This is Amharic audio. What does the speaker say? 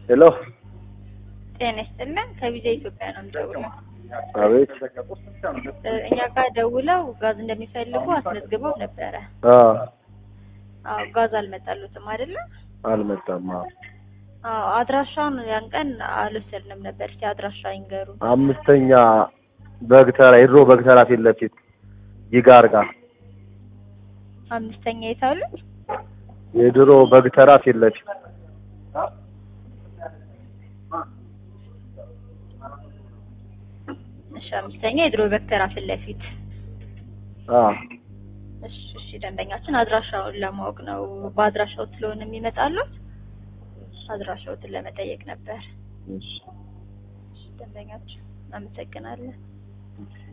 ሄሎ ጤና ይስጥልን ከቪዛ ኢትዮጵያ ነው የምደውለው። አቤት እ እኛ ጋር ደውለው ጋዝ እንደሚፈልጉ አስመዝግበው ነበረ። አዎ አዎ ጋዝ አልመጣሉትም አይደለ? አልመጣም አዎ አዎ አድራሻውን ያን ቀን አልወሰድንም ነበር። እስኪ አድራሻ ይንገሩ። አምስተኛ በግተራ የድሮ በግተራ ፊት ለፊት ይጋር ጋር አምስተኛ የታሉ? የድሮ በግተራ ፊት ለፊት እሺ አምስተኛ የድሮ በክተራ ፊት ለፊት አዎ እሺ እሺ ደንበኛችን አድራሻውን ለማወቅ ነው። በአድራሻው ስለሆነ የሚመጣሉት አድራሻዎትን ለመጠየቅ ነበር። እሺ እሺ ደንበኛችን እናመሰግናለን።